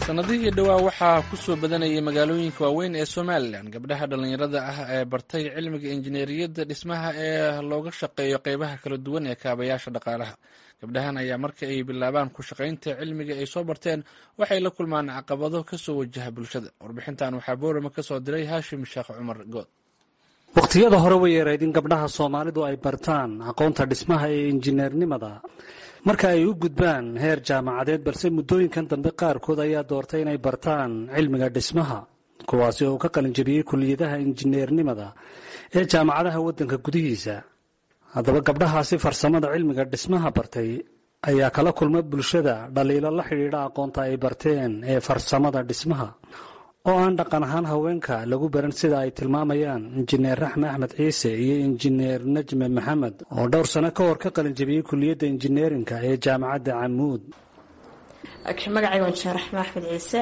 sanadihii dhowaa waxaa ku soo badanayay magaalooyinka waaweyn ee somalilan gabdhaha dhallinyarada ah ee bartay cilmiga injineeriyadda dhismaha ee looga shaqeeyo qeybaha kala duwan ee kaabayaasha dhaqaalaha gabdhahan ayaa marka ay bilaabaan ku shaqaynta cilmiga ay soo barteen waxay la kulmaan caqabado kasoo wajaha bulshada warbixintan waxaa boorama kasoo diray haashim sheekh cumar good wakhtiyada hore way yarayd in gabdhaha soomaalidu ay bartaan aqoonta dhismaha ee injineernimada marka ay u gudbaan heer jaamacadeed balse muddooyinkan dambe qaarkood ayaa doortay inay bartaan cilmiga dhismaha kuwaasi oo ka qalinjabiyey kuliyadaha injineernimada ee jaamacadaha waddanka gudihiisa haddaba gabdhahaasi farsamada cilmiga dhismaha bartay ayaa kala kulma bulshada dhaliilo la xidhiidha aqoonta ay barteen ee farsamada dhismaha oo aan dhaqan ahaan haweenka lagu baran sida ay tilmaamayaan injineer raxme axmed ciise iyo injineer najme maxamed oo dhowr sano ka hor ka qalinjabiyey kuliyadda injineerinka ee jaamacadda camuud magacayga waa injineer raxme axmed ciise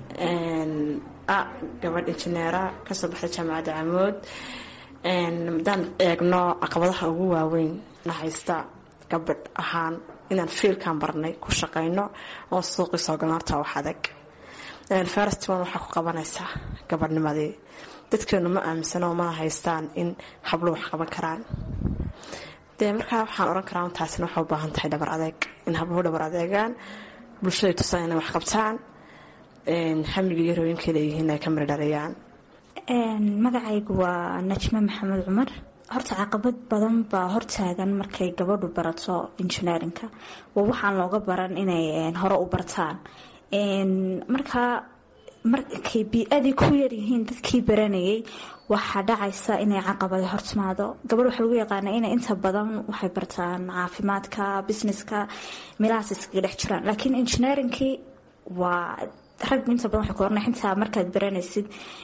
a gabadh injineera kasoo baxday jaamacadda camuud haddaan eegno caqabadaha ugu waaweyn na haysta gabadh ahaan inaan fiilkan barnay ku shaqayno oo suuqii soo galno horta wax adag festival waxaa ku qabanaysaa gabadhnimadii dadkeenu ma aaminsano mana haystaan in hablo wax qaban karaan dee markaa waxaan oran karaa taasina waxay u baahan tahay dhabar adeeg in habluhu dhabar adeegaan bulshaday tusaan inay wax qabtaan hamiga iyo rooyinkai leeyihiin ay ka mari dhaliyaan magacaygu waa najme maxamed cumar horta caqabad badan baa hortaagan markay gabadhu barato injineerinka waa waxaan looga baran inay hore u bartaan markaa markay bii-adii ku yaryihiin dadkii baranayay waxaa dhacaysa inay caqabada hortimaado gabadh waxaa lagu yaqaana inay inta badan waxay bartaan caafimaadka businesska meelahaas iskaga dhex jiraan laakiin engineeringkii waa rag inta badan waxay ku orana xitaa markaad baranaysid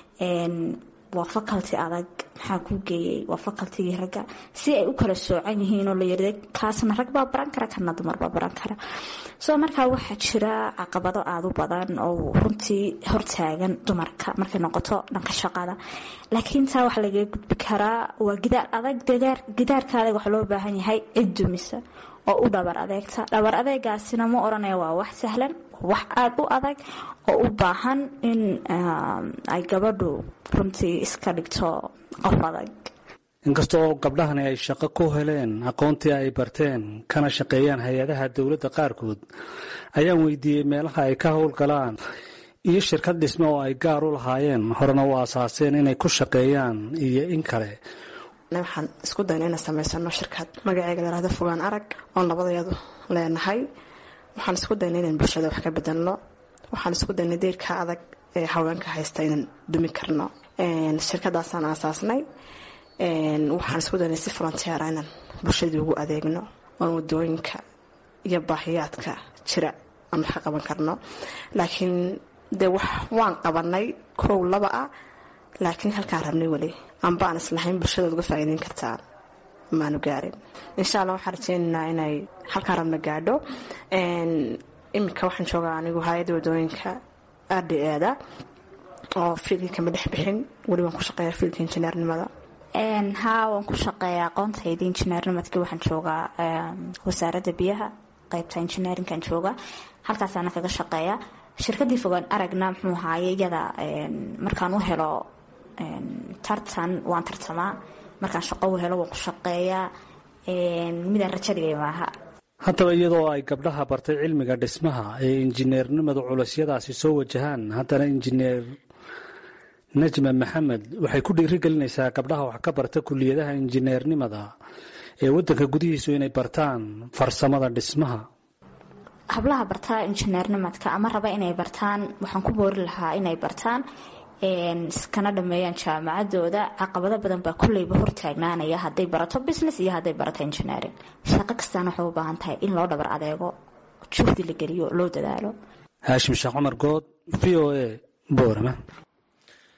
waa faculty adag maxaa kuu geeyay waa facultigii ragga si ay u kala soocan yihiin oo la yirda kaasna rag baa baran kara kana dumar baa baran kara soo markaa waxaa jira caqabado aada u badan oo runtii hortaagan dumarka markay noqoto dhanka shaqada laakiin taa waxaa lagaga gudbi karaa waa gidaar adag gidaarka adag waxaa loo baahan yahay cid dumisa oo u dhabar adeegta dhabar adeegaasina ma oranaya waa wax sahlan wax aada u adag oo u baahan in ay gabadhu runtii iska dhigto qof adag inkasta oo gabdhahani ay shaqo ku heleen aqoontii ay barteen kana shaqeeyaan hay-adaha dowladda qaarkood ayaan weydiiyey meelaha ay ka howlgalaan iyo shirkad dhisme oo ay gaar u lahaayeen horena u aasaaseen inay ku shaqeeyaan iyo in kale waxaan isku dayna inaan samaysano shirkad magaceega layhahdo fogaan arag oon labadayadu leenahay waxaan isku dayna inaan bulshada wax ka bedelno waxaan isku daynay deyrka adag ee haweenka haysta inaan dumi karno shirkadaasaan aasaasnay waxaan isku daynay si volonteera inaan bulshadii ugu adeegno oon wadooyinka iyo baahiyaadka jira aan wax ka qaban karno laakiin dee wax waan qabanay kow laba ah laakiin halkaan rabnay weli amba aan islahayn bulshadaad uga faa'iideyn kartaan maanu gaarin insha allah waxaan rajeynaynaa inay halkaan rabna gaadho iminka waxaan joogaa anigu hay-adda wadooyinka r d eeda oo fiilkii kama dhex bixin weli waan ku shaqeeya fiilka injineernimada haa waan ku shaqeeya aqoontayda injineernimadkii waxaan joogaa wasaaradda biyaha qeybta injineerinkan jooga halkaasaana kaga shaqeeya shirkadii fogaan aragna muxuu ahaaye iyada markaan u helo tartan waan tartamaa markaan shaqo u helo waan ku shaqeeyaa midaan rajo dhigay maaha haddaba iyadoo ay gabdhaha bartay cilmiga dhismaha ee injineernimadu culusyadaasi soo wajahaan haddana injineer najma maxamed waxay ku dhiirigelinaysaa gabdhaha wax ka barta kuliyadaha injineernimada ee waddanka gudihiisu inay bartaan farsamada dhismaha hablaha bartaa injineernimadka ama raba inay bartaan waxaan ku boori lahaa inay bartaan iskana dhameeyaan jaamacadooda caqabado badan baa kulleyba hortaagnaanaya hadday barato business iyo hadday barato engineering shaqo kastaana waxay u baahan tahay in loo dhabar adeego juhdi la geliyo loo dadaalo haashim sheekh cumar good v o a boorama